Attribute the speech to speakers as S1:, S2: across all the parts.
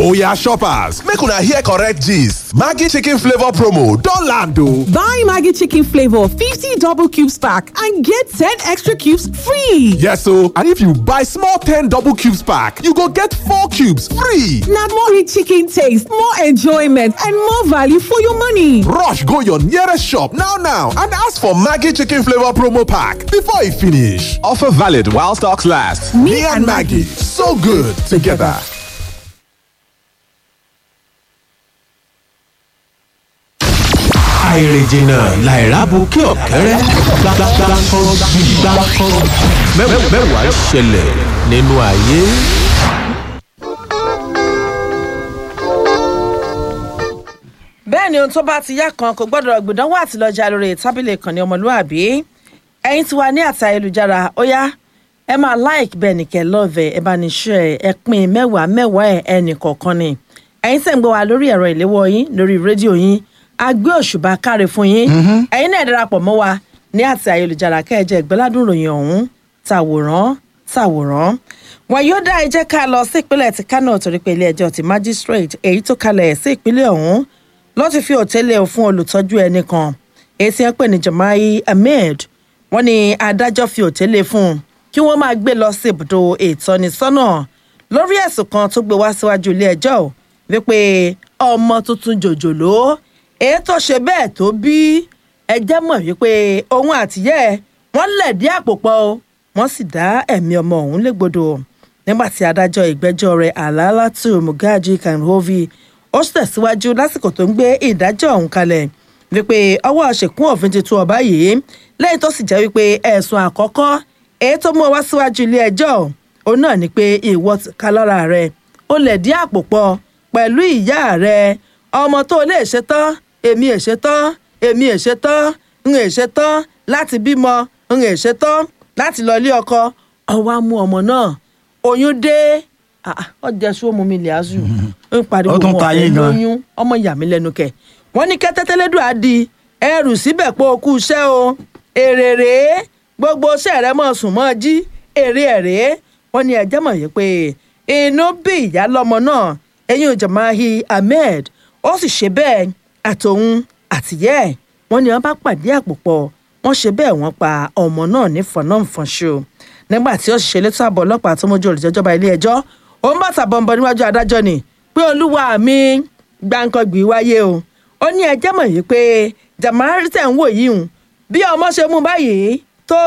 S1: Oya shoppers, make una hear correct gist. Maggi chicken flavor promo don land o.
S2: Buy Maggie Chicken Flavor 50 double cubes pack and get 10 extra cubes free.
S1: Yes o, and if you buy small 10 double cubes pack, you go get 4 cubes free.
S2: Now more rich chicken taste, more enjoyment, and more value for your money.
S1: Rush go your nearest shop now now and ask for Maggi chicken flavor promo pack before e finish. Offer valid while stocks last. Me, and Maggie, so good together.
S3: àìrèjìnà làìrábù kí ọ̀kẹ́rẹ́ gbàgbàgbàkọ́ mẹ́wàá ṣẹlẹ̀ nínú ayé.
S4: bẹ́ẹ̀ ni ohun tó bá ti yá kan kò gbọ́dọ̀ gbìdánwò àti lọ́jà lórí tábìlì ìkànnì ọmọlúwàbí ẹ̀yin tí wà ní àti ayélujára ó yá ẹ máa like bẹ́ẹ̀ ni kẹ́ lọ́ọ̀vẹ̀ ẹ bá ní share ẹ pín mẹ́wàá mẹ́wàá ẹ̀ ẹnì kọ̀ọ̀kan ni ẹ̀yin tẹ̀ ń gbọ́ wa lórí ẹ̀rọ ìléwọ́ yín lórí rédíò yín a gbé òṣùbà káre fún yín ẹ̀yin náà darapọ̀ mọ́ wa ní àti ayélujára kẹ́ẹ̀jẹ̀ ìgbẹ́ládùn ròyìn ọ̀hún tàwòrán tàwòrán wọn yóò dá ẹ jẹ́ ká lọ sí ìpínlẹ̀ ti kánò torí pé ilé ẹjọ́ ti magistrate èyí tó kalẹ̀ sí ìpínlẹ̀ ọ̀hún ló ti fi òtẹ́lẹ̀ fún olùtọ́jú ẹnì kan èyí tí wọ́n pè ní Jamai Ahmed wọ́n ní adájọ́ fi òtẹ́lẹ̀ fún un kí wọ́n máa gbé lọ sí ibùdó ìtọ́nisọ́nà lórí ẹ̀sùn kan tó gbé wá síwájú ilé ẹjọ́ wípé ọmọ tuntun jòjòló èyí tó ṣe bẹ́ẹ̀ tó bí ẹjẹ́ mọ̀ wípé òun àtìyẹ́ wọ́n lẹ̀dí àpò pọ̀ o wọ́n sì dá ẹ̀mí ọmọ ọ̀hún légbodò nígbà tí adájọ́ ìgbẹ́jọ́ rẹ̀ Alalatu Mugaji Kanhovi ó tẹ̀síwájú lásìkò tó ń gbé ìdájọ́ ọ̀hún kalẹ̀ wípé ọwọ́ ṣèkún òfin ti tú ọba yìí lẹ́yìn tó sì jẹ́ wípé ẹ̀sùn àkọ́kọ́ èyí tó mú ọ wá síwájú ilé ẹjọ́ òun náà ni pé ìwọ ká lára rẹ̀ ó lẹ̀dí àpò pọ̀ pẹ̀lú ìyá rẹ̀ ọmọ tó lè ṣe tán èmi è ṣe tán èmi è ṣe tán ń è ṣe tán láti bímọ ń è ṣe tán láti lọ ilé ọkọ ọwọ́ á mú ọmọ náà oyún dé ọjà sọ mú mi lẹ́àzù ń pariwo
S5: Ó tún
S4: wọn
S5: ta
S4: fẹ́
S5: yín gan.
S4: lóyún ọmọ yà mí lẹ́nu kẹ̀ wọ́n ní kẹ́tẹ́tẹ́lẹ́dùn á di ẹrù síbẹ̀ pé o kú iṣẹ́ o èrè rèé gbogbo iṣẹ́ rẹ mọ̀ sùn mọ́ jí èrè ẹ̀ rèé wọ́n ní ẹjẹ́ mọ̀ yìí pé inú bí ìyá lọ́mọ náà ẹ̀yìn Jamahi Ahmed ó sì ṣe bẹ́ẹ̀ àtòun àtìyẹ́ ẹ̀ wọ́n ní wọ́n bá pàdé àpòpọ̀ wọ́n ṣe bẹ́ẹ̀ wọ́n pa ọmọ náà ní fọ̀nàfọ̀nṣo nígbà tí ó ṣe létò àbọ̀ ọlọ́pàá tó mójú olùjẹ́jọba ilé ẹjọ́ ó ń bàtà bọ̀m̀bọ̀ níwájú adájọ́ ni pé olúwa mi gbàǹkangbì wáyé o ó ní ẹjẹ́ mọ̀ yìí pé Jamari tẹ̀ ń wò yìí hùn bí ọmọ ṣe mú báyìí tó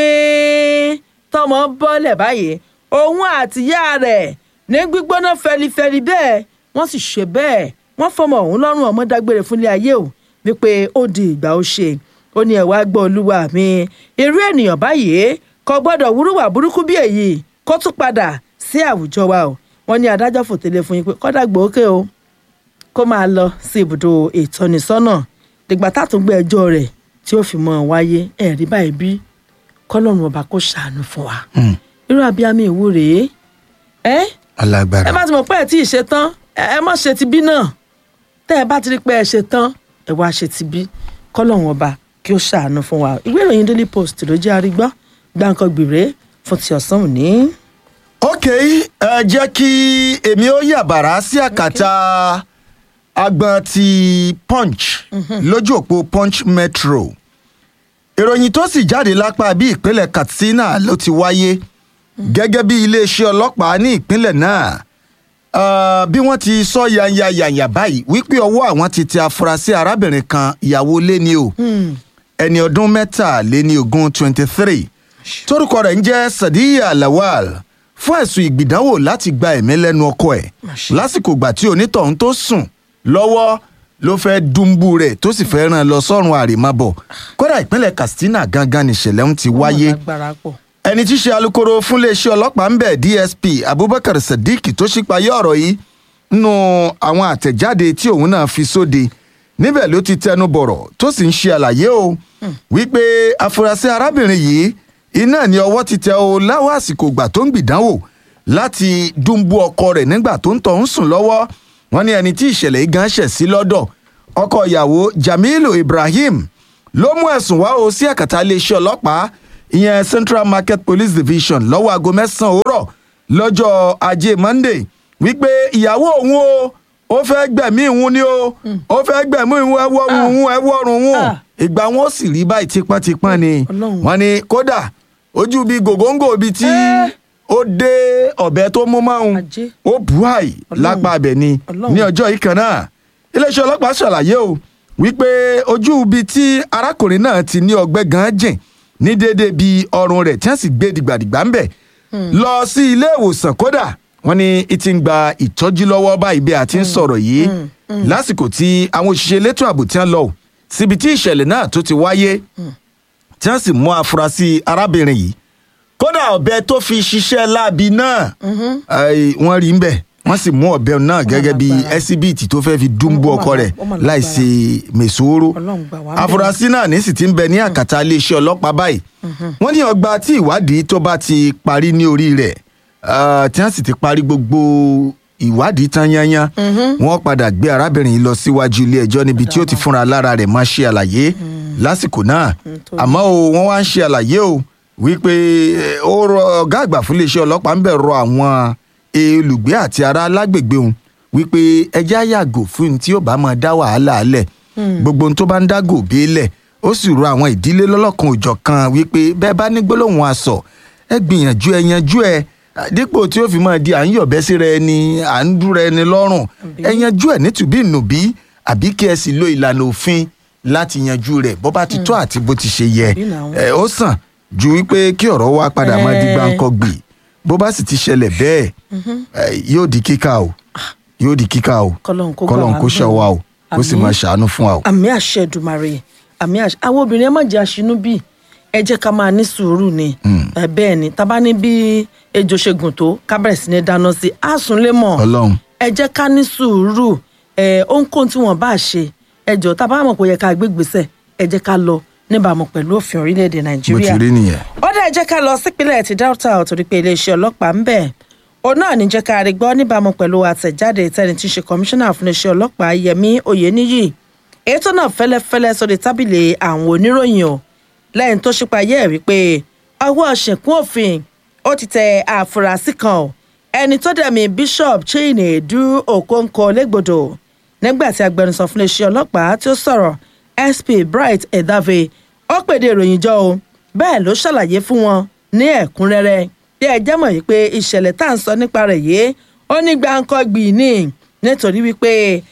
S4: gbìn tọmọ bọ́lẹ̀ báyìí òun àtìyá rẹ̀ ní gbígbóná fẹlifẹli bẹ́ẹ̀ wọ́n sì ṣe bẹ́ẹ̀ wọ́n fọmọ òun lọ́rùn ọmọ dágbére fúnlé ayé o wípé ó di ìgbà ó ṣe ó ní ẹ̀wá gbọ́ olúwa mi irú ènìyàn báyìí kò gbọ́dọ̀ wúrúwà burúkú bí èyí kó tún padà sí àwùjọ wa o wọ́n ní adájọ́ fòtẹ́lẹ̀ fún yín pé kọ́dà gbòókè o kó máa lọ sí ibùdó ìtọ́nisọ́nà dìgbà tátún gbé ẹjọ́ rẹ̀ tí ó fi mọ́ ọ wáyé ẹ̀rí báyìí bí kọ́lọ́run ọba kó ṣàánú fún wa irú abiyamọ ìwúre ẹ
S5: alágbára
S4: ẹ bá ti mọ̀ pé ẹ tí ì ṣe tán ẹ ẹ má ṣe ti bí náà tẹ́ ẹ bá ti rí pé ẹ ṣe tán ẹ wá ṣe ti bí kọ́lọ́run ọba kí ó ṣàánú fún wa ìwé ìròyìn daily post ló jẹ́ arígbọ́ gbàǹkan gbèrè fún ti ọ̀sán òní.
S5: ok ẹ jẹ́ kí èmi ó yàbàrá sí àkàtà agbọn ti punch lójú òpó punch metro ìròyìn tó sì jáde lápá bí ìpínlẹ̀ katsina ló ti wáyé gẹ́gẹ́ bí iléeṣẹ́ ọlọ́pàá ní ìpínlẹ̀ náà Ah, bí wọ́n ti sọ yanyayanya báyìí wípé ọwọ́ àwọn ti tẹ afurasí arábìnrin kan ìyàwó léni o ẹni ọdún mẹ́tàléní ogún twenty three torúkọ rẹ̀ ń jẹ́ sadiya lawal fún ẹ̀sùn ìgbìdánwò láti gba ẹ̀mí lẹ́nu ọkọ ẹ̀ lásìkò ìgbà tí onítọ̀hún tó sùn lọ́wọ́ ló fẹ́ dùnbù rẹ̀ tó sì fẹ́ ràn lọ sọ́run àrèmábọ̀ kódà ìpínlẹ̀ katsina gangan nìṣẹ̀lẹ̀ ń ti wáyé
S4: agbára pọ̀.
S5: ẹni tí í ṣe alūkkóró fún iléeṣẹ́ ọlọ́pàá ń bẹ̀ dsp abubakar sadiq tó ṣípayé ọ̀rọ̀ yìí nínú àwọn àtẹ̀jáde tí òun náà fi sóde níbẹ̀ ló ti tẹnu bọ̀rọ̀ tó sì ń ṣe àlàyé o wípé afurasí arábìnrin yìí iná ní ọwọ́ ti tẹ o láwọn àsìkò ìgbà tó ń gbìdánwò láti dúnbú ọkọ rẹ̀ nígbà tó ń tọ̀ ń sùn lọ́wọ́ wọn ní ẹni tí ìṣẹ̀lẹ̀ yìí gan ṣẹ̀ sí lọ́dọ̀ ọkọ ìyàwó jamilu ibrahim ló mú ẹ̀sùn wá o sí àkàtà iléeṣẹ́ ọlọ́pàá ìyẹn central market police division lọ́wọ́ aago mẹ́sàn-án òwúrọ̀ lọ́jọ́ ajé monday wípé ìyàwó òun o ó fẹ́ gbẹ̀mí òun ni o ó fẹ́ gbẹ̀mí òun ẹwọ́ òun ẹwọ́ ọ̀run òun
S4: Ah.
S5: ìgbà wọn ó sì rí báyìí tipọ́ntipọ́n ni
S4: Ọlọ́run.
S5: wọ́n ní kódà ojú bíi gògóńgò bíi tí
S4: Eh.
S5: ó dé ọ̀bẹ tó mú mọ́hún
S4: Ajé.
S5: ó bù àì
S4: Ọlọ́run.
S5: lápá abẹ ni
S4: Ọlọ́run.
S5: ní ọjọ́ yìí kan náà iléeṣẹ́ ọlọ́pàá ṣàlàyé o wípé ojú ibi tí arákùnrin náà ti ní ọgbẹ́ gan jìn ní déédéé bíi ọrùn rẹ̀ tí wọ́n sì gbé dìgbàdìgbà ń bẹ̀ lọ sí ilé ìwòsàn kódà wọ́n ní i ti ń gba ìtọ́jú lọ́wọ́ báyìí bí a ti ń sọ̀rọ̀ yìí lásìkò tí àwọn òṣìṣẹ́ elétò ààbò tí wọ́n lọ o síbi tí ìṣẹ̀lẹ̀ náà tó ti wáyé tí wọ́n sì mú afurasí arábìnrin yìí kódà ọ̀bẹ tó fi ṣiṣẹ́ láabi náà ai, wọ́n rí ń bẹ̀ wọ́n sì mú ọ̀bẹ náà gẹ́gẹ́ bí
S4: lágbára.
S5: ẹsibíìtì tó fẹ́ẹ́ fi dúnbú
S4: Ó mà
S5: ọkọ rẹ̀
S4: lá- ó mà lágbára.
S5: láì ṣe mèsòóró
S4: Ọlọ́run gbà wá bẹ́ẹ̀.
S5: afurasí náà ní sì ti ń bẹ ní àkàtà iléeṣẹ́ ọlọ́pàá báyìí wọ́n ní ọgbà tí ìwádìí tó bá ti parí ní orí rẹ̀ ah, tí wọ́n sì ti parí gbogbo ìwádìí tán yányán wọ́n padà gbé arábìnrin yìí lọ síwájú ilé ẹjọ́ níbi tí ó ti fúnra lára rẹ̀ máa ṣe àlàyé lásìkò náà
S4: tó-
S5: àmọ́ o wọ́n wá ń ṣe àlàyé o wípé eh, ó rọ ọ̀gá àgbà fún iléeṣẹ́ ọlọ́pàá ń bẹ̀ rọ àwọn olùgbé àti ará lágbègbè òun wípé ẹjẹ́ á yàgò fún un tí ó bá máa dá wàhálà alẹ̀ gbogbo ohun tó bá ń dá gòbé lẹ̀ ó sì rọ àwọn ìdílé lọ́lọ́kan òjọ̀kan wípé bẹ́ẹ̀ bá ní gbólóhùn aṣọ ẹ gbìyànjú ẹ yanjú ẹ dípò tí ó fi máa di à ń yọ̀bẹ́ síra ẹni à ń dúra ẹni lọ́rùn ẹ yanjú ẹ nítùbí ìnùbí àbí kí ẹ sì lo ìlànà òfin láti yanjú rẹ̀ bó bá ti tó àti bó ti ṣe yẹ
S4: Àbí làwọn.
S5: ẹ ó sàn ju wípé kí ọ̀rọ̀ wa padà máa di
S4: Eh.
S5: gbáǹkọ́ gbì bó bá sì ti ṣẹlẹ̀ bẹ́ẹ̀ ẹ, yóò di kíkà o yóò di kíkà o
S4: Kọ́lọ́run kó gbà
S5: kọ́lọ́run
S4: wá
S5: kó
S4: bẹ́ẹ̀.
S5: ṣọ́ wa o kó sì
S4: Àmín.
S5: máa ṣàánú fún wa o.
S4: àmì àṣẹ Èdùmàrè àmì àṣẹ àwọn obìnrin ẹ má jẹ́ aṣínú bí ẹ jẹ́ ká máa ní sùúrù ni ẹ bẹ́ẹ̀ ni tá bá ní bí ejò ṣe gùn tó ká bẹ̀rẹ̀ sí ní dáná sí i á sùn lé mọ̀
S5: ọlọ́run
S4: ẹ jẹ́ ká ní sùúrù ẹ ohunkóhun tí wọ́n bá ṣe ẹ jọ tá a bá mọ̀ pé ó yẹ ká gbé gbèsè ẹ jẹ́ ká lọ níbàámu pẹ̀lú òfin orílẹ̀-èdè
S5: bó
S4: Nàìjíríà
S5: ti rí nìyẹn.
S4: ó dẹ̀ jẹ́ ká lọ sípínlẹ̀ ti Delta torí pé iléeṣẹ́ ọlọ́pàá ń bẹ̀ òun náà ní jẹ́ ká rí gbọ́ níbàámu pẹ̀lú àtẹ̀jáde tẹ́ni tí ń ṣe kọmíṣánná fún iléeṣẹ́ ọlọ́pàá Yẹmí Oyèníyì ètò náà fẹ́lẹ́fẹ́lẹ́ sórí tábìlì àwọn oníròyìn o lẹ́yìn tó ṣípayé ẹ̀ wípé ọwọ́ ṣẹ̀kún òfin ó ti tẹ àfúrásì kan o ẹni tó dẹ̀mí Bishop Chinedu Okonkwo lẹ́gbọ̀dọ̀ nígbà tí agbẹnusọ fún iléeṣẹ́ ọlọ́pàá tí ó sọ̀rọ̀ SP Bright Edave ó pèdè ìròyìn jọ o bẹ́ẹ̀ ló ṣàlàyé fún wọn ní ẹ̀kúnrẹ́rẹ́ bí ẹ jẹ́ mọ̀ yìí pé ìṣẹ̀lẹ̀ tá à ń sọ nípa rẹ̀ yìí ó ní gbàǹkangbì ní nítorí wípé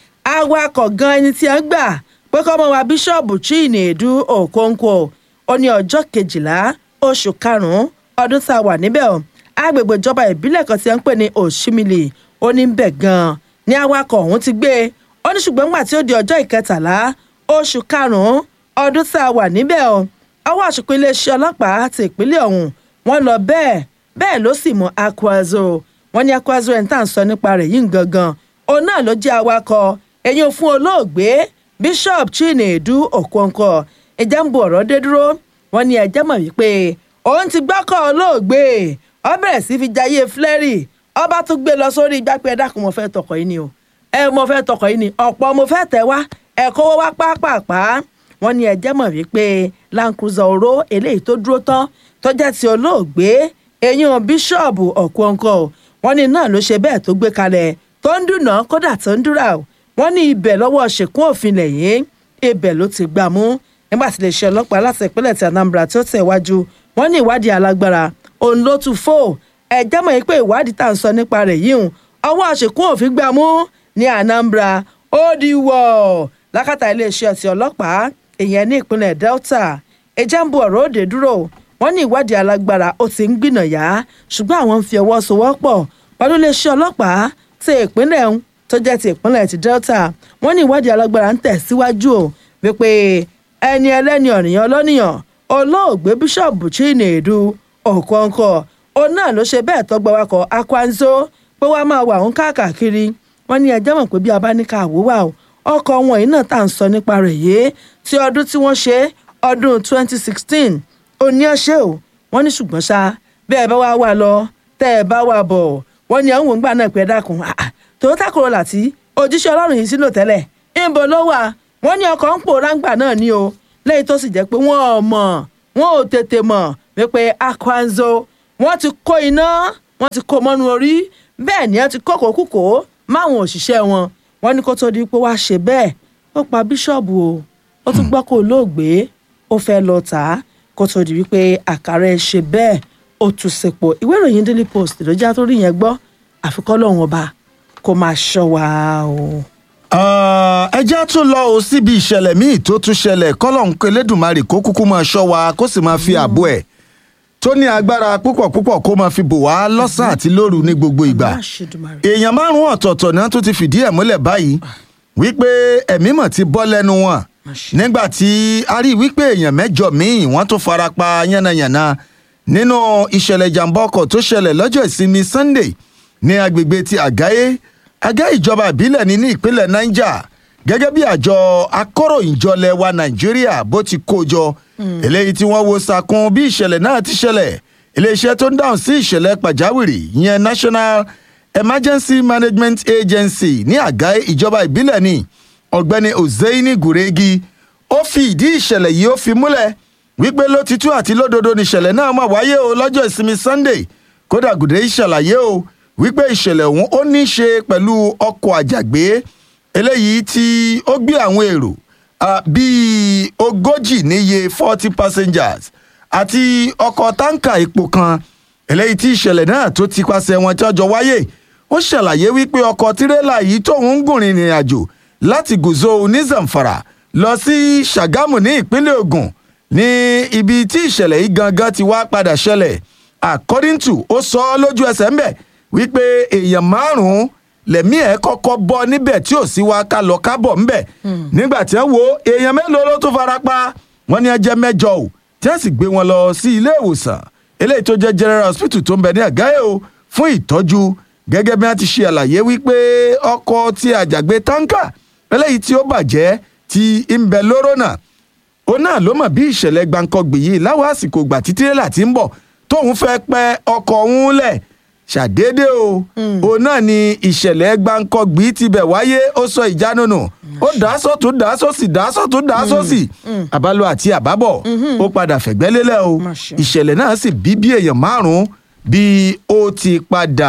S4: awakọ̀ gan ẹni tí a ń gbà pé kọ́ mọ́ wa bíṣọ̀bù Chinedu Okonkwo ó ní ọjọ́ kejìlá oṣù karùn-ún ọdún tá a wà níbẹ̀ o agbègbè ìjọba ìbílẹ̀ kan tí a ń pè ní Òṣìmìlì ó ní bẹ̀ gan-an ní awakọ̀ ọ̀hún ti gbé ó ní ṣùgbọ́n nígbà tí ó di ọjọ́ ìkẹtàlá oṣù karùn-ún ọdún tá a wà níbẹ̀ o ọwọ́ àṣùkú iléeṣẹ́ ọlọ́pàá ti ìpínlẹ̀ ọ̀hún wọ́n lọ bẹ́ẹ̀ bẹ́ẹ̀ ló sì mú Akwazo wọ́n ní Akwazo ẹ̀ ń tà ń sọ nípa rẹ̀ yìí gangan òun náà ló jẹ́ awakọ̀ ẹ̀yìn fún olóògbé Bishop Chinedu Okonkwo ìjà ń bu ọ̀rọ̀ dé dúró wọ́n ní ẹ̀jẹ̀ mọ̀ wípé òun ti gbọ́kọ̀ olóògbé ó bẹ̀rẹ̀ sí fi jayé flẹ́rì ọba tún gbé lọ sórí igbá pé ẹ dákun mo fẹ́ tọkọ̀ yìí ni o ẹ mo fẹ́ tọkọ̀ yìí ni ọ̀pọ̀ mo fẹ́ tẹ̀ wá ẹ kówó wá pápápá wọ́n ní ẹ̀jẹ̀ mọ̀ wípé Land Cruiser oró eléyìí tó dúró tán tó jẹ́ ti olóògbé eyín bíṣọ̀bù Okonkwo wọ́n ní náà ló ṣe bẹ́ẹ̀ tó gbé kalẹ̀ tó ń dùnà kódà tó ń dúrà o wọ́n ní ibẹ̀ lọ́wọ́ ṣèkún òfin lẹ́yìn ibẹ̀ ló ti gbà mú nígbà tí iléeṣẹ́ ọlọ́pàá láti ìpínlẹ̀ ti Anambra tó tẹ̀ wájú wọ́n ní ìwádìí alágbára òun ló tún fò ẹ̀jẹ̀ mọ̀ pé ìwádìí tá à ń sọ nípa rẹ̀ yìí hùn ọwọ́ àṣekún òfin gbà mú ní Anambra ó di wọ̀ lákàtà iléeṣẹ́ ti ọlọ́pàá ìyẹn ní ìpínlẹ̀ Delta ẹ̀jẹ̀ ń bu ọ̀rọ̀ òde dúró wọ́n ní ìwádìí alágbára ó ti ń gbìnàyà ṣùgbọ́n àwọn ń fi ọwọ́ sowọ́pọ̀ pẹ̀lú iléeṣẹ́ ọlọ́pàá ti ìpínlẹ̀ ń tó jẹ́ ti ìpínlẹ̀ ti Delta wọ́n ní ìwádìí alágbára ń tẹ̀síwájú o wípé ẹni ẹlẹ́ni ọ̀nìyàn ọlọ́nìyàn olóògbé bíṣọ̀bù Chinedu Okonkwo òun náà ló ṣe bẹ́ẹ̀ tọ́gbà wakọ̀ Akwanzo pé wàá máa wà ń káàkiri wọ́n ní ẹjẹ́ mọ̀ pé bí a bá ní ká àwòwà o ọkọ̀ wọn yìí náà tá à ń sọ nípa rẹ̀ yìí tí ọdún tí wọ́n ṣe ọdún 2016 òní ọ̀ṣẹ́ o wọ́n ní ṣùgbọ́n ṣá bẹ́ẹ̀ bá wá wà lọ tẹ́ ẹ bá wà bọ̀ wọ́n ní àwọn òǹgbà náà pé ẹ dákun Toyota Corolla tí òjíṣẹ́ ọlọ́run yìí sílò tẹ́lẹ̀ ìbò ló wà wọ́n ní ọkọ̀ ń pòórá ńgbà náà ní o lẹ́yìn tó sì jẹ́ pé wọ́n ò mọ̀ wọ́n ò tètè mọ̀ wípé Akwanzo wọ́n ti kó iná wọ́n ti kó mọ́nu orí bẹ́ẹ̀ ni ẹ ti kókò kúkò máwọn òṣìṣẹ́ wọn wọn ní kó tó di pé wàá ṣe bẹ́ẹ̀ ó pa bíṣọ̀bù o ó tún gbọ́ kó lóògbé ó fẹ́ lọ tà á kó tó di wípé àkàrà ẹ ṣe bẹ́ẹ̀ ó tún sepò ìwé ìròyìn daily post ló já tó rí yẹn gbọ́ àfikọ́ lọ́wọ́n ọba kó máa ṣọ́ wa o.
S5: Ah, ẹ já tún lọ o síbi ìṣẹ̀lẹ̀ míì tó tún ṣẹlẹ̀ kọ́lọ́hún Elédùmarè kó kúkú máa ṣọ́ wa kó sì máa fi ààbò ẹ̀ tó ní agbára púpọ̀ púpọ̀ kó máa fi bò wá lọ́sàn àti lóru ní gbogbo ìgbà
S4: Má ṣe Èdùmàrè.
S5: èèyàn márùn-ún ọ̀tọ̀ọ̀tọ̀ náà tó ti fìdí ẹ̀ múlẹ̀ báyìí wípé ẹ̀mí mọ̀ ti bọ́ lẹ́nu wọn nígbà tí a rí wípé èèyàn mẹ́jọ míì wọ́n tún fara pa yánnayànna nínú ìṣẹ̀lẹ̀ ìjàmbá ọkọ̀ tó ṣẹlẹ̀ lọ́jọ́ ìsinmi Sunday ní agbègbè ti àgáyé àgá ìjọba ìbílẹ̀ ní ní ìpínlẹ̀ Niger gẹ́gẹ́ bí àjọ akọ̀ròyìnjọlẹ̀ wa Nàìjíríà bó ti kó jọ eléyìí tí wọ́n wo sàkún bí ìṣẹ̀lẹ̀ náà ti ṣẹlẹ̀ iléeṣẹ́ tó ń dáhùn sí ìṣẹ̀lẹ̀ pàjáwìrì ìyẹn National Emergency Management Agency ní àgá ìjọba ìbílẹ̀ ní ọ̀gbẹ́ni Ozeini Guregi ó fi ìdí ìṣẹ̀lẹ̀ yìí ó fi múlẹ̀ wípé lótìtú àti lódodo níṣẹ̀lẹ̀ náà máa wáyé o lọ́jọ́ ìsinmi Sunday kódà Guregi ṣàlàyé o wípé ìṣẹ̀lẹ̀ ọ̀hún ó ní í ṣe pẹ̀lú ọkọ̀ àjàgbé eléyìí tí ó gbé àwọn èrò ah, bíi ogójì níye forty passengers àti ọkọ̀ táǹkà epo kan eléyìí tí ìṣẹ̀lẹ̀ náà tó ti pàṣẹ wọn tí ọjọ́ wáyé ó ṣàlàyé wípé ọkọ̀ tirẹ́là yìí tóun ń gùn rìnrìn àjò láti gùzó ní Zamfara lọ sí Ṣàgámù ní ìpínlẹ̀ Ògùn ní ibi tí ìṣẹ̀lẹ̀ yìí gangan ti wá padà ṣẹlẹ̀ according to ó sọ ọ́ lójú ẹsẹ̀ ńbẹ̀ wípé èèyàn márùn-ún lẹ̀mí ẹ̀ kọ́kọ́ bọ́ níbẹ̀ tí ò sí wa ká lọ kábọ̀ ńbẹ̀ nígbà tí wọ́n wo èèyàn mélòó ló tún fara pa wọ́n ní ẹjẹ́ mẹ́jọ o tí wọ́n sì gbé wọn lọ sí ilé ìwòsàn eléyìí tó jẹ́ general hospital tó ń bẹ ní àgáyé o fún ìtọ́jú gẹ́gẹ́ bí wọ́n ti ṣe àlàyé wípé ọkọ̀ tí àjàgbé táǹkà eléyìí tí ó bàjẹ́ ti ń bẹ lóró náà ó náà ló mọ̀ bí ìṣẹ̀lẹ̀ gbàǹkangbì yìí láwọn àsìkò ìgbà tí tírélà ti ń bọ̀ tóun fẹ́ pẹ́ ọkọ̀ òun lẹ̀ ṣàdédé o òun náà ni ìṣẹ̀lẹ̀ gbàǹkangbì ti bẹ̀ wáyé ó sọ ìjánu nù ó dàásọ tó dàásọ sí dàásọ tó dàásọ sí àbálò àti àbábọ̀ ó padà fẹ̀gbẹ́ lélẹ̀ o
S4: Má ṣe.
S5: ìṣẹ̀lẹ̀ náà sì bí bí èèyàn márùn-ún bí ó ti padà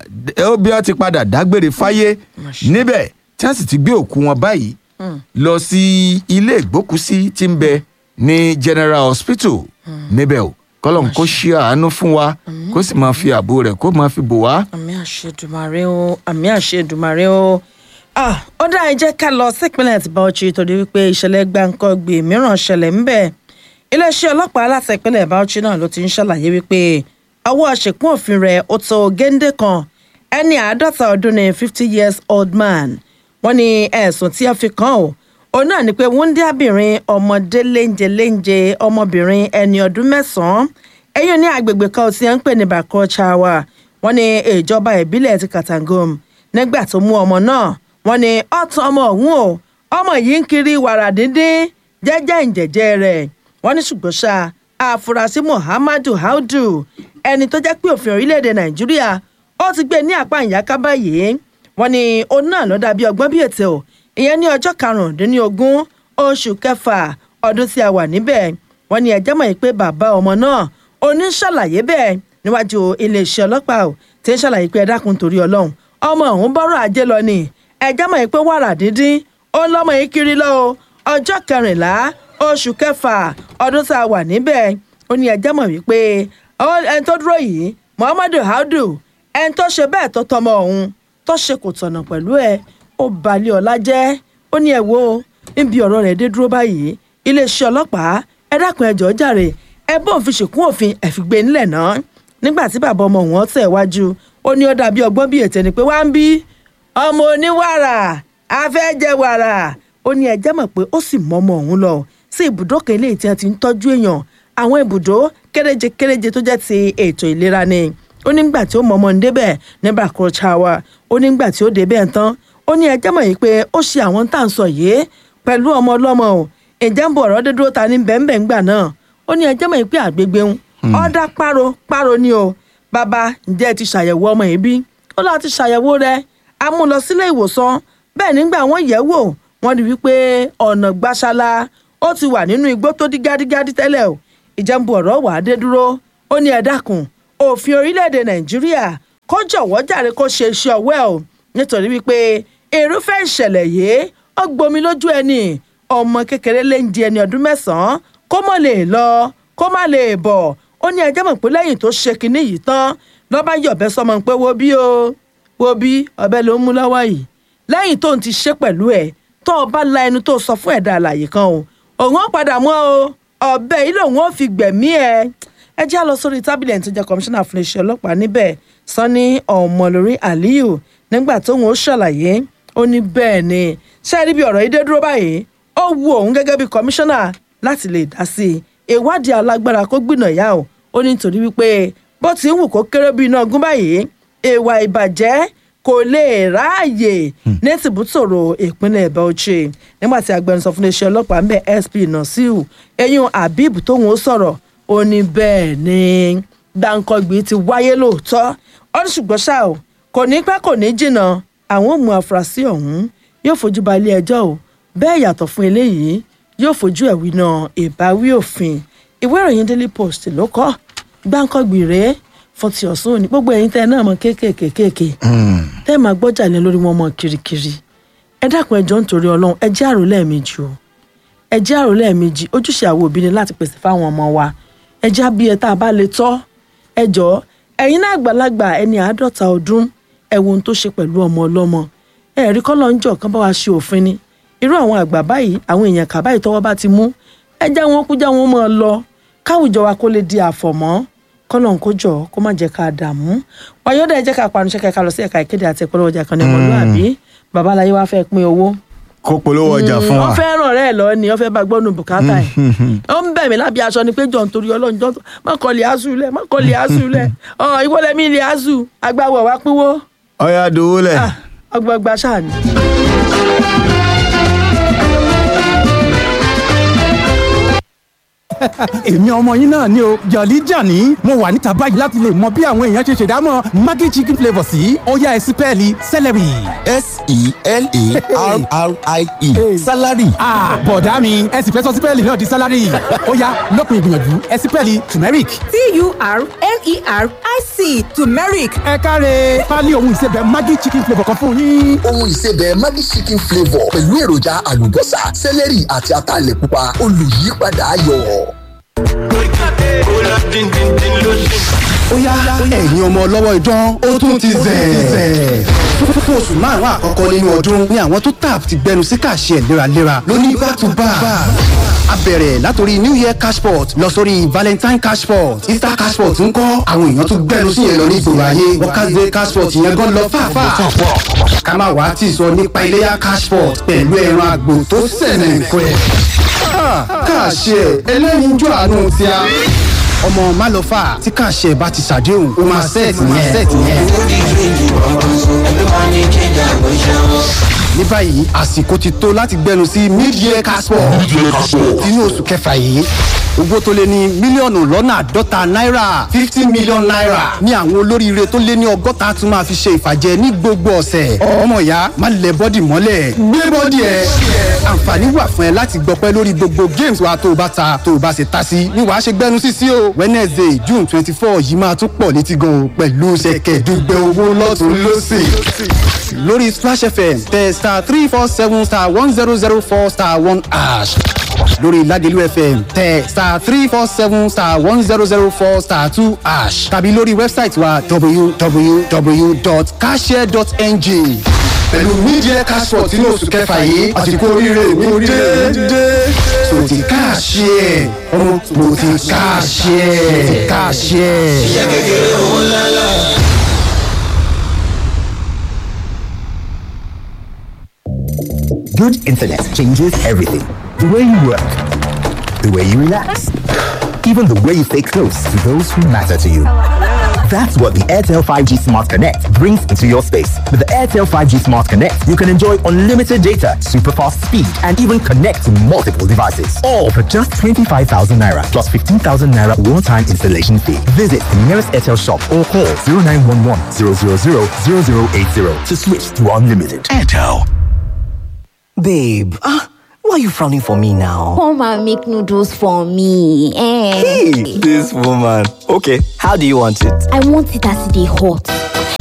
S5: ó bí ó ti padà dágbére fáyé níbẹ̀ tí wọ́n sì ti gbé òkú wọn báyìí lọ sí ilé ìgbókùsí tí ń bẹ ní General Hospital níbẹ̀ o kọ́lọ́n kó ṣí àánú fún wa kó sì máa fi ààbò rẹ̀ kó máa fi bò wá.
S4: àmì àṣedùmarè o àmì àṣedùmarè o ah ó dáa ẹ jẹ́ ká lọ sípínlẹ̀ tí Bauchi torí wípé ìṣẹ̀lẹ̀ gbàǹkangbè mìíràn ṣẹlẹ̀ ńbẹ̀ iléeṣẹ́ ọlọ́pàá láti ìpínlẹ̀ Bauchi náà ló ti ń ṣàlàyé wípé ọwọ́ ṣèkún òfin rẹ̀ ó tó géńdé kan ẹni àádọ́ta ọdún ní fifty years old man wọ́n ní ẹ̀sùn tí a fi kàn ó òun náà ni pé wúndíábìnrin ọmọdé léńjẹ léńjẹ ọmọbìnrin ẹni ọdún mẹ́sàn-án ẹ̀yìn ní agbègbè kan tí wọ́n ń pè ní Bakochawa wọ́n ní ìjọba ìbílẹ̀ ti Katangum nígbà tó mú ọmọ náà wọ́n ní ọ̀tún ọmọ ọ̀hún o ọmọ yìí ń kiri wàrà díndín jẹ́jẹ́ ìjẹ́jẹ́ rẹ̀ wọ́n ní ṣùgbọ́n ṣá àfúrásì Muhammadu Audu ẹni tó jẹ́ pé òfin orílẹ̀-èdè Nàìjíríà ó ti gbé ní apá ìyáká báyìí wọ́n ní òun náà ló dàbí ọgbọ́n bí ètò ìyẹn ní ọjọ́ karùndínlógún oṣù kẹfà ọdún tí a wà níbẹ̀ wọ́n ní ẹjẹ́ mọ̀ pé bàbá ọmọ náà oní ṣàlàyé bẹ́ẹ̀ níwájú iléeṣẹ́ ọlọ́pàá ò tí ń ṣàlàyé pé ẹ dákun torí Ọlọ́run ọmọ ọ̀hún bọ́rọ̀ ajé lọ ni ẹjẹ́ mọ̀ pé wàrà díndín ó lọ́mọ yìí kiri lọ o ọjọ́ kẹrìnlá oṣù kẹfà ọdún tá a wà níbẹ̀ ó ní ẹjẹ́ mọ̀ wípé ọ- ẹni tó dúró yìí Muhammadu Audu ẹni tó ṣe bẹ́ẹ̀ tó tọmọ ọ̀hún tó ṣe kò tọ̀nà pẹ̀lú ẹ ó balẹ̀ ọ̀la jẹ́ ó ní ẹ wo níbi ọ̀rọ̀ rẹ̀ dé dúró báyìí iléeṣẹ́ ọlọ́pàá ẹ dákun ẹ jọ̀ọ́ jàre ẹ bóun fi ṣèkún òfin ẹ fi gbé nílẹ̀ náà nígbà tí bàbá ọmọ wọn tẹ̀ wájú ó ní ó dàbí ọgbọ́n bíi ètè ni pé wá ń bí ọmọ oníwàrà afẹ́jẹ wàrà ó ní ẹjẹ́ mọ̀ pé ó sì mọ ọmọ òun lọ sí ibùdó kan eléyìí tí wọ́n ti ń tọ́jú èèyàn àwọn ibùdó kéréje kéréje tó jẹ́ ti ètò ìlera ni ó ní nígbà tí ó mọ ọmọ ń débẹ̀ ní Bakochawa ó ní nígbà tí ó débẹ̀ tán ó ní ẹjẹ́ mọ̀ yìí pé ó ṣe àwọn tá à ń sọ yìí pẹ̀lú ọmọ ọlọ́mọ o ìjẹ́ ń bọ̀ ọ̀rọ̀ dédúró ta ní bẹ́ẹ̀nbẹ́ẹ̀ ńgbà náà ó ní ẹjẹ́ mọ̀ yìí pé àgbègbè ń ọ̀dà páro páro ni o bàbá ǹjẹ́ ẹ ti ṣàyẹ̀wò ọmọ yìí bí ó lọ́ọ́ ti ṣàyẹ̀wò rẹ̀ a mú un lọ sílé ìwòsàn bẹ́ẹ̀ nígbà wọ́n yẹ̀ wò wọ́n rí wípé ọ̀nà gbàṣálá ó ti wà nínú igbó tó dí gádígádí tẹ́lẹ̀ o ìjẹ́nbu ọ̀rọ̀ wà á dé dúró ó ní ẹ dákun òfin orílẹ̀-èdè nàìjíríà kó jọ̀wọ́ jàre kó ṣe iṣẹ́ ọwọ́ ẹ̀ o nítorí wípé irúfẹ́ ìṣẹ̀lẹ̀ yìí ó gbomi lójú ẹni ọmọ kékeré lè ń di ẹni ọdún mẹ́sàn-án kó mọ̀ lè lọ kó má lè bọ̀ ó ní ẹjẹ́ mọ̀ pé lẹ́yìn tó ṣe kinní yìí tán lọ́ba yọ̀bẹ sọmọ pé wo bí o wo bí ọbẹ̀ ló ń mú lọ́wọ́ yìí lẹ́yìn tó ń ti ṣe pẹ̀lú ẹ̀ tó o bá la ẹnu tó sọ fún ẹ̀dá àlàyé kan o òun ó padà mọ́ o ọbẹ̀ yìí lòun ó fi gbẹ̀mí ẹ̀ ẹ já lọ sórí tábìlì ẹni tó jẹ́ kọmíṣánná fún iléeṣẹ́ ọlọ́pàá níbẹ̀ sanni ọmọlórí aliyu nígbà tóun ó ṣàlàyé ó ní bẹ́ẹ̀ ni ṣé ẹ rí bí ọ̀rọ̀ yìí dé dúró báyìí ó wu òun gẹ́gẹ́ bí kọmíṣánná láti lè dá sí i ìwádìí alágbára kó gbìnà yá o ó ní nítorí wípé bó ti ń wù kó kéré bí iná ọgún báyìí ìwà ìbàjẹ́ kò lè ráàyè ní tìbútòrò ìpínlẹ̀ Bauchi nígbà tí agbẹnusọ fún iléeṣẹ́ ọlọ́pàá ń bẹ SP Nasiru eyín Habib tóun ó sọ̀rọ̀ ó ní bẹ́ẹ̀ ni gbàǹkangbì ti wáyé lóòótọ́ ó ní ṣùgbọ́n ṣá o kò ní pẹ́ kò ní jìnnà àwọn ò mú afurasí ọ̀hún yóò fojú ba ilé ẹjọ́ o bẹ́ẹ̀ yàtọ̀ fún eléyìí yóò fojú ẹ̀wí náà ìbáwí òfin ìwé ìròyìn Daily Post ló kọ́ gbàǹkangbì rèé fún ti ọ̀sán òní gbogbo ẹ̀yin tẹ́ ẹ náà mọ kéékèèké kéèké tẹ́ ẹ máa gbọ́jà lé lórí wọn mọ kirikiri ẹ dákun ẹjọ́ nítorí ọlọ́run ẹ jẹ́ àrò lẹ́ẹ̀mejì o ẹ jẹ́ àrò lẹ́ẹ̀mejì ojúṣe àwọn òbí ni láti pèsè fáwọn ọmọ wa ẹ já bí ẹ tá a bá lè tọ́ ẹ jọ ẹ̀yin náà àgbàlagbà ẹni àádọ́ta ọdún ẹ wo ohun tó ṣe pẹ̀lú ọmọ ọlọ́mọ ẹ rí kọ́lọ́ ń jọ kán bá wa ṣe òfin ni irú àwọn àgbà báyìí àwọn èèyàn kà báyìí tọ́wọ́ bá ti mú ẹ já wọn kú já wọn mọ́ ọ lọ káwùjọ wa kó lè di àfọ̀mọ́ kọ́lọ́n kó jọ kó má jẹ́ ká dààmú wáyọ́dà ẹ jẹ́ ká panu ṣẹ́ka ká lọ sí ẹ̀ka ìkéde àti ìpolówó ọjà kan ní ọmọlúwàbí babaláyé wá fẹ́ pín owó
S5: kó polówó ọjà fún wa.
S4: wọ́n fẹ́ ràn rẹ́ lọ ni wọ́n fẹ́ bá gbọ́nù bùkátà ẹ̀ ó ń bẹ̀ mí lábí aṣọ ni pé jọ̀ nítorí ọlọ́run jọ́ má kọ́lé aṣù lẹ̀ má kọ́lé aṣù lẹ̀ ọ̀ ìwọlẹ̀ mi ilé aṣù agbáwọ̀ wá pínwó
S5: ọyá dowó lẹ.
S4: ọgbọgba ṣáà ni.
S6: èmi ọmọ yín náà ni o jọ̀lí jàní mo wà níta báyìí láti lè mọ bí àwọn èèyàn ṣe ṣèdámọ̀ maggi chicken flavour sí ọ̀yá ẹ̀sì pẹ́ẹ́lí celery.
S7: s-e-l-a-r-r-i-e salary.
S6: ah bọ̀dá mi ẹ sì fẹ́ sọ sípẹ́ẹ̀lì náà di sálárì ọ̀yá lópin ìgbìyànjú ẹ̀sì pẹ́ẹ́lì turmeric.
S2: t-u-r-m-e-r-i-c turmeric
S6: ẹ káre pálí ohun ìsebẹ̀ maggi chicken flavour kan fún yín.
S7: ohun ìsebẹ̀ Maggi chicken flavour pẹ̀lú èròjà àlùbọ́sà sẹ́lẹ̀rì àti ataalẹ̀ pupa olùyípadà ayọ̀.
S8: ó yá ẹ̀yin ọmọ ọlọ́wọ́ idán ó tún ti zẹ̀. fún oṣù márùn-ún àkọ́kọ́ nínú ọdún ni àwọn tó tap ti gbẹnu sí kàṣẹ léraléra lóní back to back. a bẹ̀rẹ̀ látòrí new year cashport lọ sórí valentine cashport easter cashport ń kọ́ àwọn èèyàn tó gbẹnu sí yẹn lọ ní ìgboro ayé workers day cashport yẹn gan lọ fàáfàá. ká má wàá tì sọ nípa iléyà cashport pẹ̀lú ẹran àgbò tó sẹ̀nẹ̀ pẹ́. kàṣẹ ẹlẹ́yinjú àánú ti a ọmọ málọfà tí kàṣẹ bá ti ṣàdéhùn ó máa sẹ́ẹ̀tì yẹn. ní báyìí àsìkò ti tó láti gbẹnu sí mid-year caspo inú oṣù kẹfà yìí owó tó lé ní mílíọ̀nù lọ́nà àádọ́ta náírà fifty million naira ní àwọn olóríire tó lé ní ọgọ́ta tún máa fi ṣe ìfàjẹ ní gbogbo ọ̀sẹ̀ ọmọ ìyá má lẹ bọ́dì mọ́lẹ̀ gbé bọ́dì ẹ̀ àǹfààní wà fún ẹ láti gbọpẹ́ lórí gbogbo games wa tó o bá ta tó o bá ṣe ta sí ni wàá ṣe gbẹnu sí sí o wednesday june twenty four yìí máa tún pọ̀ létí gan o pẹ̀lú ṣẹ̀kẹ̀dùgbẹ̀ owó lọ́tún lọ́sìn lórí splash fm tẹ star three four seven star one zero zero four star one ash lórí ládìlú fm tẹ star three four seven star one zero zero four star two ash tàbí lórí wẹ́bsáìtì wa www.cashare.ng pẹ̀lú media cashport inú oṣù kẹfà yìí àsìkò oríire mi dé so ti káàṣì ẹ̀ ọmọ mo ti káàṣì ẹ̀ káàṣì ẹ̀.
S9: Good internet changes everything. The way you work, the way you relax, even the way you stay close to those who matter to you. That's what the Airtel 5G Smart Connect brings into your space. With the Airtel 5G Smart Connect, you can enjoy unlimited data, super fast speed, and even connect to multiple devices. All for just 25,000 naira plus 15,000 naira one time installation fee. Visit the nearest Airtel shop or call 0911 000 0080 to switch to unlimited. Airtel.
S10: Babe, ah, why are you frowning for me now?
S11: Come and make noodles for me. Eh.
S10: Hey, this woman. Okay, how do you want it?
S11: I want it as they hot.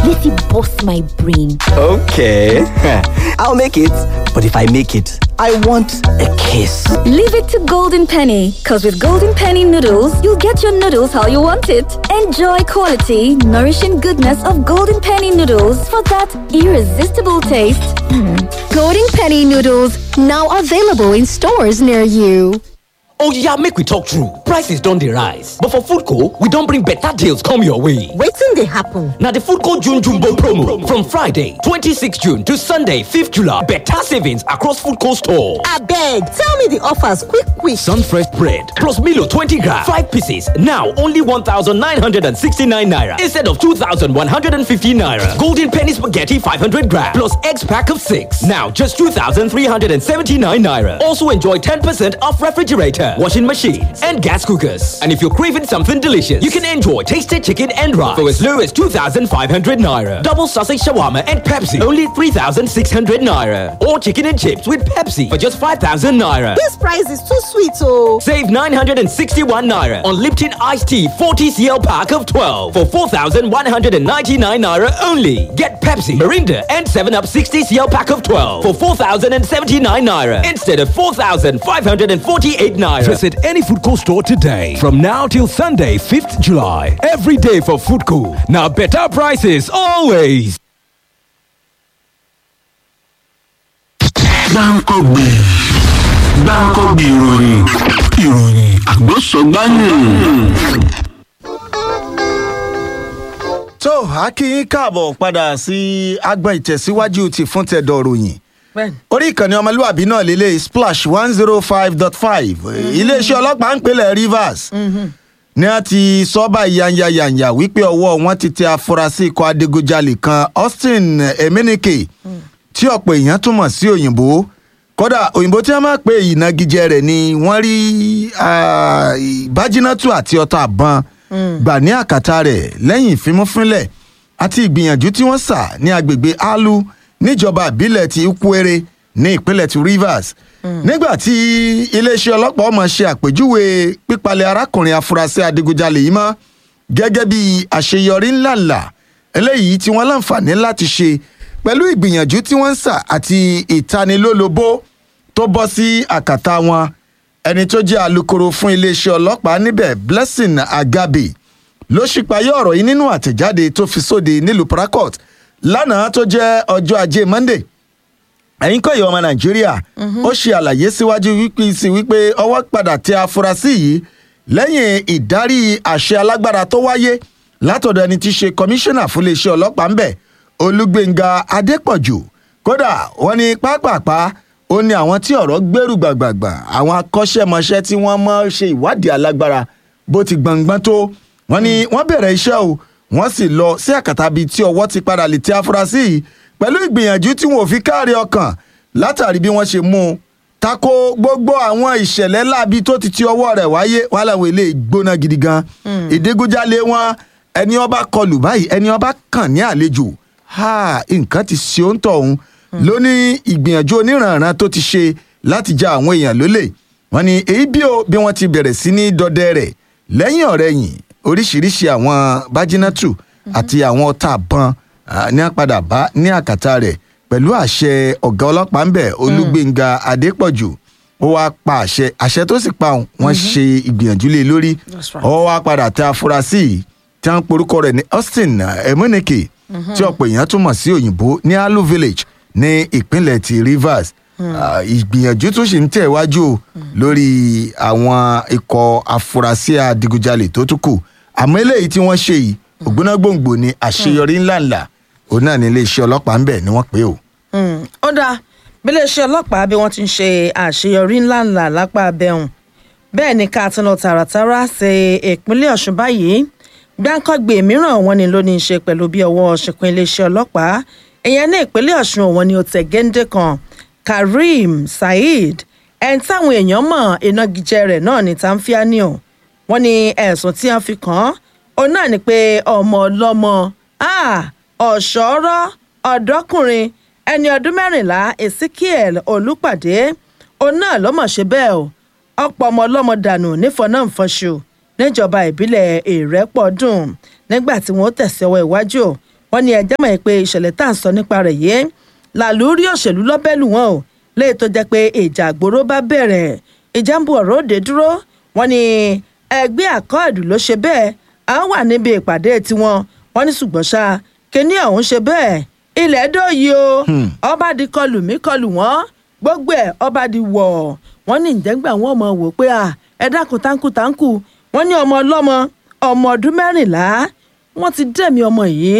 S11: Yeti bust my brain.
S10: Okay, I'll make it. But if I make it, I want a kiss.
S12: Leave it to Golden Penny, because with Golden Penny noodles, you'll get your noodles how you want it. Enjoy quality, nourishing goodness of Golden Penny noodles for that irresistible taste.
S13: Golden Penny noodles now available in stores near you.
S14: Oh yeah, make we talk true. Prices don dey rise, but for Foodco, we don bring better deals come your way.
S15: Wetin dey happen?
S14: Na the Foodco June Jumbo promo from Friday 26 June to Sunday 5th July. Better savings across Foodco store.
S15: Abeg, tell me the offers quick quick.
S14: Sunfresh bread plus Milo 20 gram, 5 pieces, now only 1,969 naira instead of 2,150 naira. Golden penny spaghetti 500 gram plus eggs pack of 6, now just 2,379 naira. Also enjoy 10% off refrigerator, washing machines, and gas cookers. And if you're craving something delicious, you can enjoy tasted chicken and rice for as low as 2,500 naira. Double sausage shawarma and Pepsi, only 3,600 naira. Or chicken and chips with Pepsi for just 5,000 naira.
S15: This price is too sweet oh.
S14: Save 961 naira on Lipton iced tea 40 cl pack of 12 for 4,199 naira only. Get Pepsi, Mirinda, and 7 Up 60 cl pack of 12 for 4,079 naira instead of 4,548 naira.
S16: Visit any Foodco store today. From now till Sunday, 5th July. Every day for Foodco. Now better prices always.
S17: gbáǹkọ́gbè gbáǹkọ́gbè ìròyìn ìròyìn àgbọ̀sọ̀gbáyìn.
S5: tó a kí yín káàbọ̀ padà sí agbọn ìtẹ̀síwájú ti fún tẹ̀dọ̀ ròyìn orí ìkànnì ọmọlúwàbí náà lélẹ̀ splash one zero five dot five iléeṣẹ́ ọlọ́pàá ń pèlẹ̀ rivers ní a ti sọ báyìí yanyayanya wípé ọwọ́ wọn ti tẹ afurasí ikọ̀ adigunjalè kan austin emenike tí ọ̀pọ̀ èèyàn túmọ̀ sí òyìnbó kódà òyìnbó tí wọ́n máa pe ìnagijẹ rẹ̀ ni wọ́n rí bájínátù àti ọta àbọn gbà ní àkàtà rẹ̀ lẹ́yìn ìfimúfínlẹ̀ àti ìgbìyànjú tí wọ́n sà ní agbègbè alu níjọba ìbílẹ̀ ti ukwere ní ìpínlẹ̀ ti rivers nígbà tí iléeṣẹ́ ọlọ́pàá ọmọ ṣe àpèjúwe pípalẹ̀ arákùnrin afurasí adigunjalè yìí mọ́ gẹ́gẹ́ bí àṣeyọrí ńláńlá eléyìí tí wọ́n láǹfààní láti ṣe pẹ̀lú ìgbìyànjú tí wọ́n ń sà àti ìtanilólobó tó bọ́ sí àkàtà wọn ẹni tó jẹ́ alūkkóró fún iléeṣẹ́ ọlọ́pàá níbẹ̀ blessing agabe ló ṣípayé ọ̀rọ̀ yìí nínú àtẹ̀jáde tó fi sóde nílùú paracourt lánàá tó jẹ́ ọjọ́ ajé monday ẹ̀yin kọ́ ìyá ọmọ nàìjíríà ó ṣe àlàyé síwájú wípé sí wípé ọwọ́ padà tẹ afurasí yìí lẹ́yìn ìdarí àṣẹ alágbára tó wáyé látọ̀dọ̀ ẹni tí í ṣe kọmíṣánná fún iléeṣẹ́ ọlọ́pàá ńbẹ̀ olúgbẹ̀ngà adépọ̀jù kódà wọ́n ní pápápá ó ní àwọn tí ọ̀rọ̀ gbèrú gbàgbàgbà àwọn akọ́ṣẹ́mọṣẹ́ tí wọ́n mọ̀ ṣe ìwádìí alágbára bó ti gbọ̀ngbọ́n tó wọ́n ní wọ́n bẹ̀rẹ̀ iṣẹ́ o wọ́n sì lọ sí àkàtà bíi tí ọwọ́ ti padà lè tẹ afurasí yìí pẹ̀lú ìgbìyànjú tí wọn ò fi káàrí ọkàn látàrí bí wọ́n ṣe mú un tako gbogbo àwọn ìṣẹ̀lẹ̀ láabi tó ti ti ọwọ́ rẹ̀ wáyé wàhálà àwọn ilé gbóná gidi gan ìdígunjalè wọn ẹni ọba kọlù báyìí ẹni ọba kàn ní àlejò ha nǹkan ti ṣe ó ń tọ̀ ọ̀hún ló ní ìgbìyànjú oníranran tó ti ṣe láti ja àwọn èèyàn lólè wọn ni èyí bí o bí wọn ti bẹ̀rẹ̀ sí ní dọdẹ rẹ̀ lẹ́yìn ọ̀rẹ́yìn oríṣiríṣi àwọn bájínátù àti àwọn ọta àbọn ní àpadà bá ní àkàtà rẹ̀ pẹ̀lú àṣẹ ọ̀gá ọlọ́pàá ń bẹ̀ olúgbẹ̀ngà adépọ̀jù ó wáá pa àṣẹ àṣẹ tó sì pa òun wọ́n ṣe ìgbìyànjú lé lórí ó wáá padà tẹ afurasí yìí tí wọ́n porúkọ rẹ̀ ní austin emunike tí ọ̀pọ̀ èèyàn túmọ̀ sí òyìnbó ní alu village ní ìpínlẹ̀ ti rivers ìgbìyànjú tún ṣì ń tẹ̀ wájú o lórí àwọn ikọ̀ afurasí adigunjalè tó tún kù àmọ́ eléyìí tí wọ́n ṣe yìí ògbónágbòǹgbò ni àṣeyọrí ńláńlá òun náà ní iléeṣẹ́ ọlọ́pàá ń bẹ̀ ni wọ́n pè ó.
S4: ó dáa bí iléeṣẹ́ ọlọ́pàá bí wọ́n ti ń ṣe àṣeyọrí ńláńlá lápá abẹ́hùn bẹ́ẹ̀ ni ká tún lọ tààràtàrà ṣe ìpínlẹ̀ ọ̀ṣun báyìí gbáǹkọ́gbè mìíràn wọn ni ló ní í ṣe pẹ̀lú bí ọwọ́ ṣìnkún iléeṣẹ́ ọlọ́pàá ìyẹn ní ìpínlẹ̀ ọ̀ṣun òun ni ó tẹ̀ géńdé kan kareem saheed ẹni táwọn èèyàn mọ̀ ìnagijẹ rẹ̀ náà ní tanfianio wọn ní ẹ̀sùn tí wọ́n fi kàn án òun náà ni pé ọmọ ọlọ́mọ ọ̀ṣọ́rọ́ ọ̀dọ́kùnrin ẹni ọdún mẹ́rìnlá ezekiel olùpàdé òun náà ló mọ̀ ṣe bẹ́ẹ̀ o ọ̀pọ̀ ọmọ ọlọ́mọ dànù nífọ̀nàfọ̀ṣù níjọba ìbílẹ̀ ìrẹ́pọ̀dùn nígbà tí wọ́n tẹ̀sí ọwọ́ iwájú wọ́n ní ẹjẹ́ mọ̀ pé ìṣẹ̀lẹ̀ tá à ń sọ nípa rẹ̀ yìí làlúrí òṣèlú lọ́bẹ̀lù wọn o léyìí tó jẹ́ pé ìjà àgbòrò bá bẹ̀rẹ̀ ìjà ń bu ọ̀rọ̀ òde dúró wọ́n ní ẹgbẹ́ àkọọ̀dù ló ṣe bẹ́ẹ̀ à ń wà níbi ìpàdé tiwọn wọ́n ní ṣùgbọ́n ṣá kíní ọ̀hún ṣe bẹ́ẹ̀ ilẹ̀ dòyí o ọba di kọlù mí kọlù wọ́n gbogbo ẹ̀ ọba di wọ̀ wọ́n ní ìjẹ́ngbà wọn mọ̀ wò pé à ẹ dákun táǹkù táǹkù wọ́n ní ọmọ ọlọ́mọ ọmọ ọdún mẹ́rìnlá wọ́n ti dẹ̀mí ọmọ yìí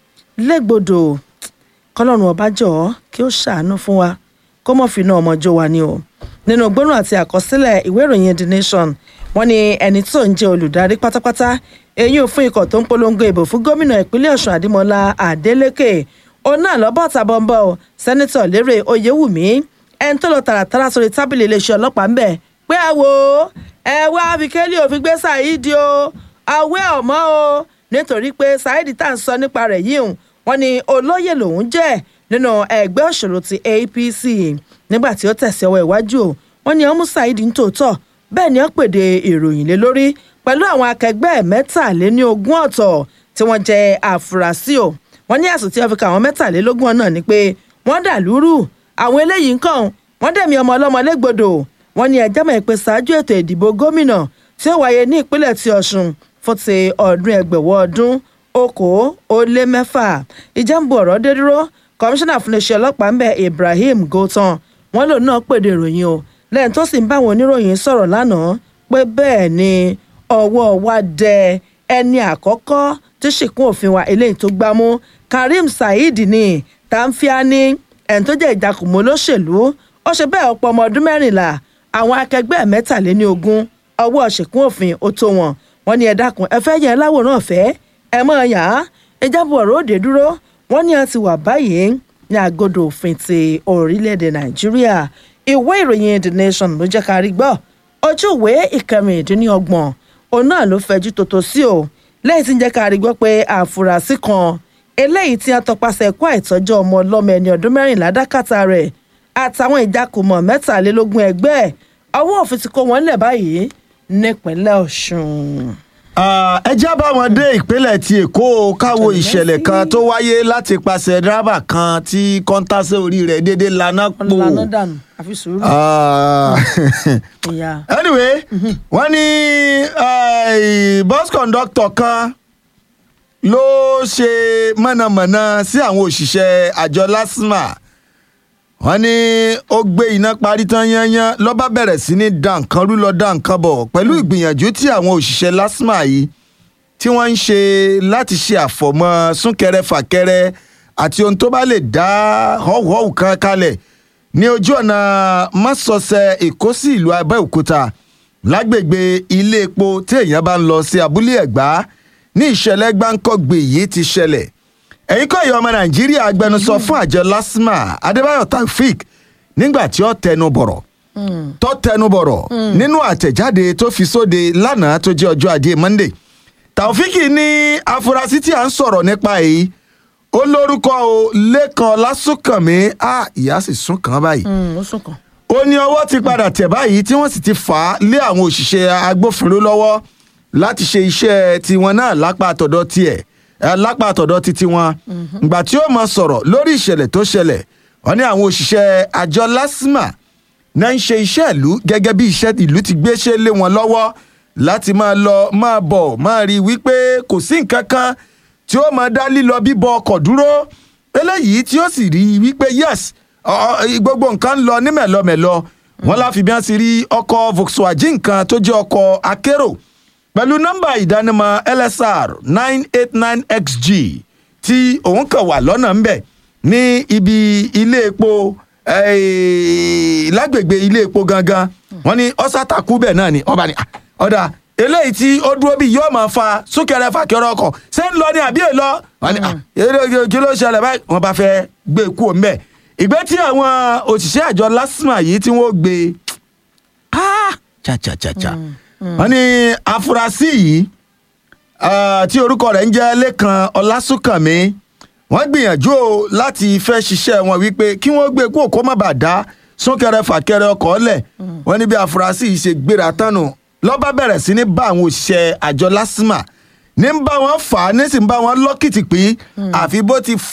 S4: légbodò kọlọ́run ọba jọ̀ọ́ kí ó ṣàánú fún wa kó mọ̀ fi iná ọmọ jó wa ni o nínú gbóná àti àkọsílẹ̀ ìwé ìròyìn the nation wọ́n ní ẹni tó ń jẹ́ olùdarí pátápátá èyí ò fún ikọ̀ tó ń polongo ìbò fún gómìnà ìpínlẹ̀ ọ̀ṣun àdìmọ́lá adeleke òun náà lọ́bọ̀ tàbọ̀nbọ̀ o sẹ́nitọ̀ lérè oyèwùmí ẹni tó lọ tààràtàrà sórí tábìlì iléeṣẹ́ ọlọ́pàá ń bẹ̀ pé ẹ wo ẹ wá fikẹ́lì òfin gbé saheed o àwẹ́ ọ̀mọ́ o nítorí pé saheed tá à ń sọ nípa rẹ̀ yìí wọ́n ní olóyè lòun jẹ́ nínú ẹgbẹ́ òṣèlú ti apc nígbà tí ó tẹ̀sí ọwọ́ iwájú o wọ́n ní ọmú saheed ń tòótọ́ bẹ́ẹ̀ ni ó pèdè ìròyìn lé lórí pẹ̀lú àwọn akẹgbẹ́ mẹ́tàléní ogún ọ̀tọ̀ tí wọ́n jẹ́ àfúrásì o wọ́n ní àsùn tí wọ́n fi ka àwọn mẹ́tàlélógún náà ni pé wọ́n dà lúrù àwọn eléyìí nǹkan wọ́n dẹ̀mí ọmọ ọlọ́mọ légbodò wọ́n ní ẹjọ́ mọ̀ pé ṣáájú ètò ìdìbò gómìnà tí ó wáyé ní ìpínlẹ̀ ti ọ̀ṣun fún ti ọdún ẹgbẹ̀wọ̀ ọdún okòó ó lé mẹ́fà ìjàmbù ọ̀rọ̀ dé dúró kọmíṣánná fún iléeṣẹ́ ọlọ́pàá ń bẹ ibrahim gotan wọ́n lòun náà pèdè ìròyìn o lẹ́yìn tó sì ń bá àwọn oníròyìn sọ̀rọ̀ lánàá pé bẹ́ẹ̀ ni ọwọ́ wa dẹ ẹni àkọ́kọ́ tí ṣìkún òfin wa eléyìí tó gbámú karim saheed ni tàǹfíàní ẹni tó jẹ́ ìjàkùmọ̀ olóṣèlú ó ṣe bẹ́ẹ̀ ọ̀pọ̀ ọmọ ọdún mẹ́rìnlá àwọn akẹgbẹ́ mẹ́tàléní ogún ọwọ́ ṣìkún òfin ó tó wọn wọn ní ẹ dákun ẹ fẹ́ yẹn láwòrán ọ̀fẹ́ ẹ mọ̀ ọ́ yàn án ìjábọ̀ ọ̀rọ̀ òde dúró wọn ní a ti wà báyìí ní agodo òfin ti orílẹ̀-èdè nàìjíríà ìwé ìròyìn the nation ló jẹ́ ká rí gbọ́ ojú ìwé ìkẹrìndínlọ́gbọ̀n òun náà ló fẹjú tòótọ́ sí o lẹ́yìn tí ń jẹ́ ká rí gbọ́ pé àfúrásì kan eléyìí tí a tọpasẹ̀ kó àìtọ́jú ọmọ ọlọ́mọ ẹni ọdún mẹ́rìnlá dákàtà rẹ̀ àtàwọn ìjákùmọ̀ mẹ́tàlélógún ẹgbẹ́ ẹ̀ ọwọ́ òfin ti kó wọn lẹ̀ báyìí nípínlẹ̀ ọ̀ṣun.
S5: ẹ já bá wọn dé ìpínlẹ̀ ti èkó káwo ìṣẹ̀lẹ̀ kan tó wáyé láti pàṣẹ dírábà kan tí kọ́ńtàṣẹ́ orí rẹ̀ déédéé laná pò.
S4: lànà dànù àfi sùúrù. ìyá.
S5: anyway wọ́n ní bus conductor kan ló ṣe mọ̀nàmọ́ná sí àwọn òṣìṣẹ́ àjọ lasma wọ́n ní ó gbé iná parí tán yányán lọ́ba bẹ̀rẹ̀ sí ní da nǹkan rú lọ da nǹkan bọ̀ pẹ̀lú ìgbìyànjú tí àwọn òṣìṣẹ́ lasma yìí tí wọ́n ń ṣe láti ṣe àfọ̀mọ́ súnkẹrẹ fàkẹrẹ àti ohun tó bá lè dá họ́wùhọ́wù kan kalẹ̀ ní ojú ọ̀nà mọ́sọ̀ọ̀sẹ̀ èkó sí ìlú abẹ́òkúta lágbègbè ilé epo tí èèyàn bá ń lọ sí abúlé ẹ̀gbá ní ìṣẹ̀lẹ̀ gbáǹkọ́gbè yìí ti ṣẹlẹ̀ ẹ̀yin kọ́ ìyá ọmọ nàìjíríà agbẹnusọ fún àjọ lasma adébáyọ̀ taofik nígbà tí ó tẹnu bọ̀rọ̀ tó tẹnu bọ̀rọ̀ nínú àtẹ̀jáde tó fi sóde lánàá tó jẹ́ ọjọ́ ajé monday taofik ní afurasí tí a ń sọ̀rọ̀ nípa èyí ó lórúkọ o lẹ́kan lásùnkànmí a ìyá sì sún kàn báyìí
S4: ó sún kàn.
S5: ó ní ọwọ́ ti padà tẹ̀ báyìí tí wọ́n sì ti fà á lé àwọn òṣìṣẹ́ agbófinró lọ́wọ́ láti ṣe iṣẹ́ tiwọn náà lápá àtọ̀dọ̀ tiẹ̀ lápá àtọ̀dọ̀ títí wọn ìgbà tí ó máa sọ̀rọ̀ lórí ìṣẹ̀lẹ̀ tó ṣẹlẹ̀ wọ́n ní àwọn òṣìṣẹ́ àjọ lasma náà ń ṣe iṣẹ́ ìlú gẹ́gẹ́ bí iṣẹ́ ìlú ti gbéṣẹ́ lé wọn lọ́wọ́ láti máa lọ máa bọ̀ máa rí i wípé kò sí nǹkan kan tí ó máa dá lílọ bíbọ ọkọ̀ dúró eléyìí tí ó sì rí i wípé yes gbogbo nǹkan ń lọ ní mẹ̀lọmẹ̀lọ wọn láfi bí wọ́n ti rí ọkọ̀ volkswagen kan tó jẹ́ ọkọ̀ akérò pẹ̀lú nọ́mbà ìdánimọ̀ lsr nine eight nine xg tí òun kàn wà lọ́nà ńbẹ̀ ní ibi ilé epo lágbègbè ilé epo gangan wọ́n ní ọ́sàtàkù bẹ́ẹ̀ náà ni ọba ni ọ̀dà eléyìí tí ó dúró bí yóò máa fa súnkẹrẹ fàkẹrẹ ọkọ̀ ṣé ń lọ ní àbí èlọ wọ́n ní kí ló ṣẹlẹ̀ báyìí wọ́n bá fẹ́ gbé kú òun bẹ́ẹ̀ ìgbé tí àwọn òṣìṣẹ́ àjọ lásìmọ̀ yìí tí wọ́n gbé cha cha cha cha wọ́n ní afurasí yìí tí orúkọ rẹ̀ ń jẹ́ lẹ́kan ọlásùnkànmí wọ́n gbìyànjú o láti fẹ́ ṣiṣẹ́ wọn wípé kí wọ́n gbé kó kó má bàa dá súnkẹrẹ fàkẹrẹ ọkọ̀ lẹ̀ wọ́n ní bí afurasí yìí ṣe gbéra tánu lọ́ba bẹ̀rẹ̀ sí ní bá àwọn òṣìṣẹ́ àjọ lásìmà ní ń bá wọn fà á ní sì ń bá wọn lọ́kìtì pé àfi bó ti